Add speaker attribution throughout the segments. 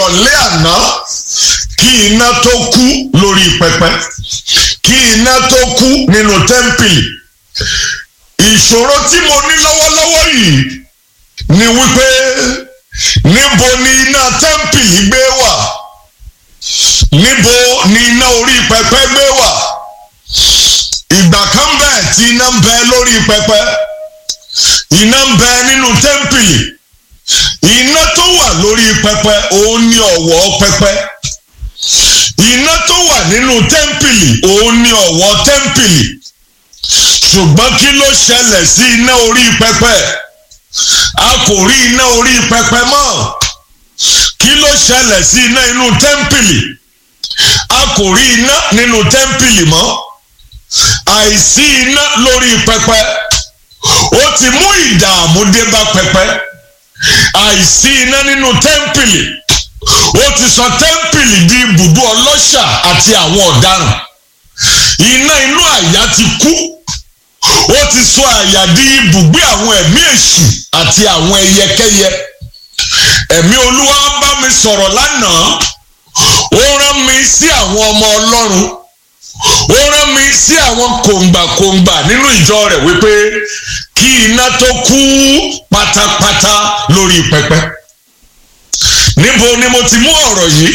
Speaker 1: ìrọ̀lẹ́ àná kí iná tó kú lórí pẹpẹ kí iná tó kú nínú tẹ́ḿpìlì ìṣòro tí mo ní lọ́wọ́lọ́wọ́ yìí ni wípé níbo ni iná tẹ́ḿpìlì gbé wà níbo ni iná orí pẹpẹ gbé wà ìgbà kan bẹ́ẹ̀ tí iná ń bẹ lórí pẹpẹ iná ń bẹ nínú tẹ́ḿpìlì iná tó wà lórí pẹpẹ òun ni ọ̀wọ́ pẹpẹ iná tó wà nínú tẹ́ḿpìlì òun ni ọ̀wọ́ tẹ́ḿpìlì ṣùgbọ́n kí ló ṣẹlẹ̀ sí iná orí pẹpẹ a kò rí iná orí pẹpẹ mọ́ kí ló ṣẹlẹ̀ sí iná inú tẹ́ḿpìlì a kò rí iná nínú tẹ́ḿpìlì mọ́ àìsí iná lórí pẹpẹ ó ti mú ìdààmú dé bá pẹpẹ àìsí iná nínú tẹ́ḿpìlì ó ti sọ tẹ́ḿpìlì di ibùdó ọlọ́ṣà àti àwọn ọ̀daràn iná inú àyà ti kú ó ti sọ àyà di ibùgbé àwọn ẹ̀mí èṣù àti àwọn ẹyẹkẹ́yẹ ẹ̀mí olúwa bá mi sọ̀rọ̀ lánàá ó rán mi sí àwọn ọmọ ọlọ́run ó rán mi sí àwọn kòǹgbàkòǹgbà nínú ìjọ rẹ̀ wípé kí iná tó kú pátápátá lórí pẹpẹ níbo ni mo ti mú ọ̀rọ̀ yìí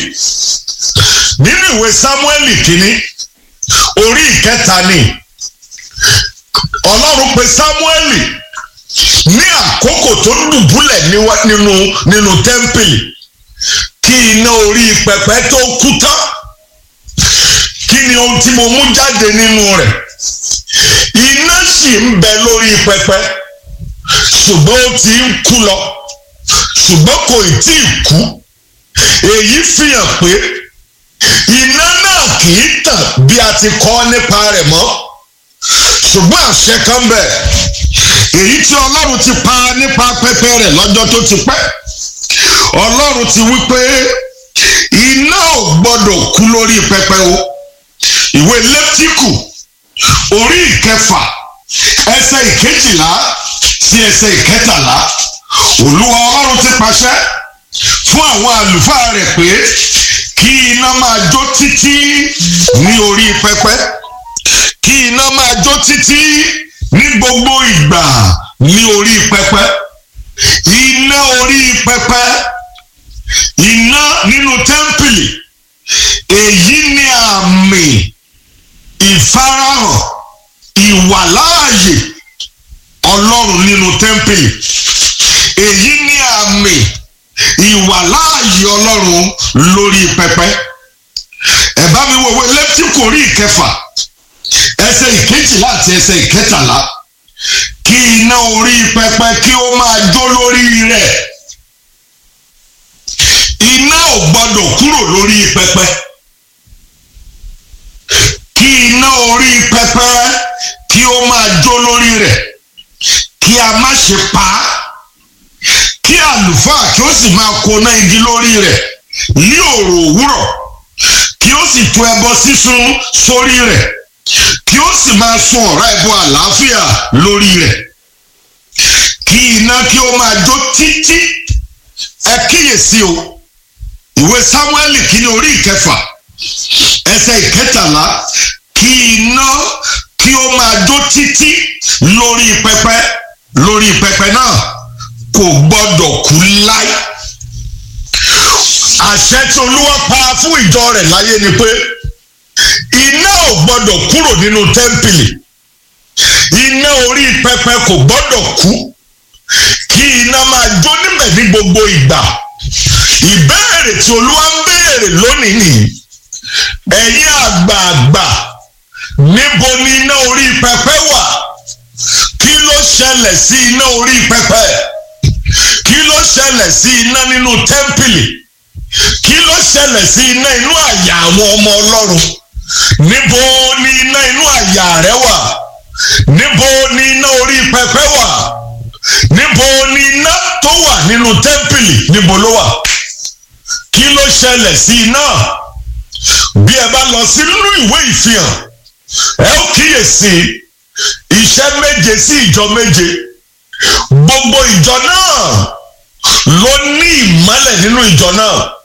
Speaker 1: nínú ìwé sámúẹ́lì kínní orí ìkẹta ni ọlọ́run pe sámúẹ́lì ní àkókò tó dùbúlẹ̀ nínú nínú tẹ́ḿpìlì kí iná orí pẹpẹ tó kú tán kí ni ohun tí mo mú jáde nínú rẹ̀ iná sì ń bẹ lórí pẹpẹ ṣùgbọ́n ó ti ń kú lọ ṣùgbọ́n kò tí ì kú èyí fi hàn pé iná náà kì í tàn bí a ti kọ́ nípa rẹ̀ mọ́ ṣùgbọ́n àṣẹ kan bẹ̀ èyí tí ọlọ́run ti pa nípa pẹpẹ rẹ̀ lọ́jọ́ tó ti pẹ́ ọlọ́run ti wí pé iná ò gbọ́dọ̀ kú lórí pẹpẹ o ìwé lẹ́tíkù orí ìkẹfà ẹsẹ̀ ìkejìlá sí ẹsẹ̀ ìkẹtàlá olúwa ọlọ́run ti pàṣẹ fún àwọn àlùfáà rẹ̀ pé kí iná máa jó títí ní orí pẹpẹ kí iná máa jó títí ní gbogbo ìgbà ní orí pẹpẹ iná orí pẹpẹ iná nínú tẹ́ḿpìlì èyí ni àmì ìfarahàn ìwàláàyè ọlọ́run nínú tẹ́ḿpìlì èyí ni àmì ìwàláàyè ọlọ́run lórí pẹpẹ ẹ bá mi wòwe lẹ́tíkù orí ìkẹfà ẹsẹ̀ ìkejìlá àti ẹsẹ̀ ìkẹtàlá kí iná orí pẹpẹ kí ó máa jó lórí rẹ̀ iná ò gbọdọ̀ kúrò lórí pẹpẹ kí iná orí pẹpẹ kí ó máa jó lórí rẹ̀ kí a má ṣe pa á kí àlùfáà kí ó sì máa koná igi lórí rẹ̀ ní òrò òwúrọ̀ kí ó sì tu ẹbọ sísun sórí rẹ̀ kí ó sì máa sun ọ̀rá ẹbọ àlàáfíà lórí rẹ̀ kí iná kí ó máa jó títí ẹ kíyèsí o ìwé sámúẹ́lì kìíní orí ìkẹfà ẹsẹ̀ ìkẹtàlá kí iná kí ó máa jó títí lórí pẹpẹ lórí pẹpẹ náà kò gbọdọ̀ kú láí àṣẹ tí olúwa pa fún ìjọ rẹ̀ láyé ni pé iná ò gbọdọ̀ kúrò nínú tẹ́ḿpìlì iná orí pẹpẹ kò gbọdọ̀ kú kí iná máa jó níbẹ̀ ní gbogbo ìgbà ìbéèrè tí olúwa ń béèrè lónìí nìyí ẹ̀yin àgbààgbà níbo ni iná orí pẹpẹ wà kí ló ṣẹlẹ̀ sí iná orí pẹpẹ kí ló ṣẹlẹ̀ sí iná nínú tẹ́ḿpìlì kí ló ṣẹlẹ̀ sí iná inú àyà àwọn ọmọ ọlọ́run níbo ni iná inú àyà rẹ wà níbo ni iná orí pẹpẹ wà níbo ni iná tó wà nínú tẹ́ḿpìlì níbo ló wà kí ló ṣẹlẹ̀ sí iná bí ẹ bá lọ sí nínú ìwé ìfihàn ẹ ó kíyèsí iṣẹ́ méje sí ìjọ méje gbogbo ìjọ náà ló ní ìmọ́lẹ̀ nínú ìjọ náà